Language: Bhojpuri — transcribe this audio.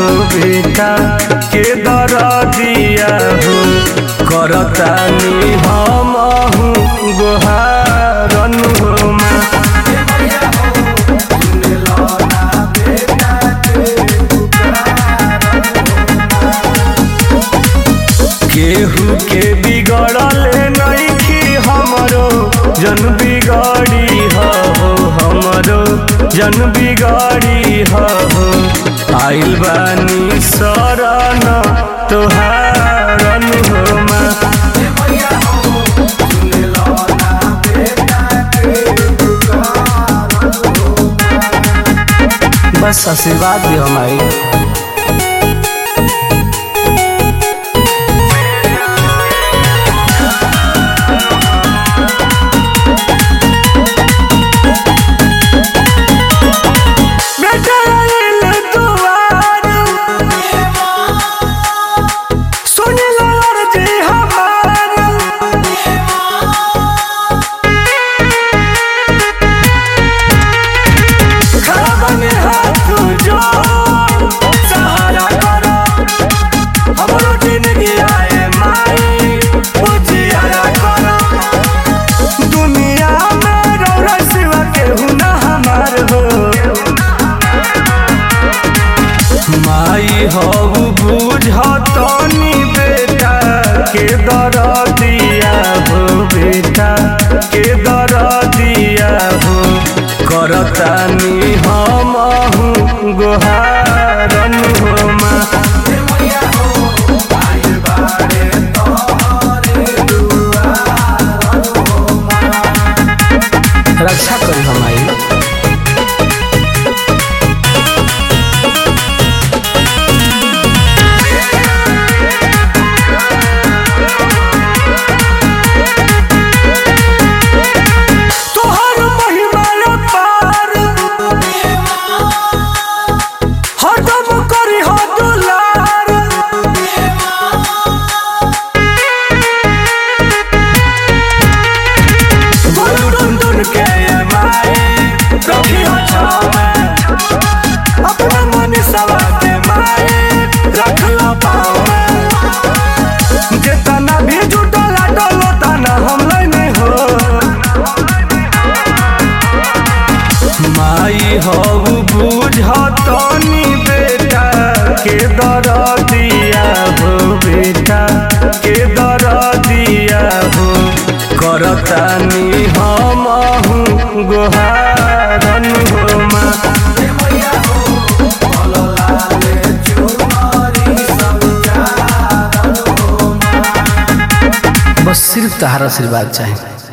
बेटा के दरदिया हो करतानी हम गोहारन हो माँ केहू के बिगड़ल नइखी हमरो जन बिगड़ी हो हमरो जन बिगड़ी हो आइल बानी शरण तोहारन हो माँ बस आशीर्वाद भी हमारी बेटाइल दुआर सुन लो अर्जी हमार खड़ा बने हाथ जो सहारा करो हमरो जिंदगी आए माई उजियारा करो दुनिया में रौरा सिवा केहू ना हमार हो माई हऊ बुझतनी बेटा के दरदिया हो बेटा के दरदिया हो करतानी हम गोहारन हो माँ रक्षा करी हमारी तोहर महिमा पार हरदम करी हो दुलार बोलू टुन टुन के ये माई रखी हो छावे अपना मन सवा के माई रख लो पावे जेतना भी जुटला डलो तना हम लैने हो माई हऊ बुझतनी बेटा के दरदिया हो बेटा के दरदिया हो करतानी हम गोहारन हो माँ बस सिर्फ तहार आशीर्वाद चाहे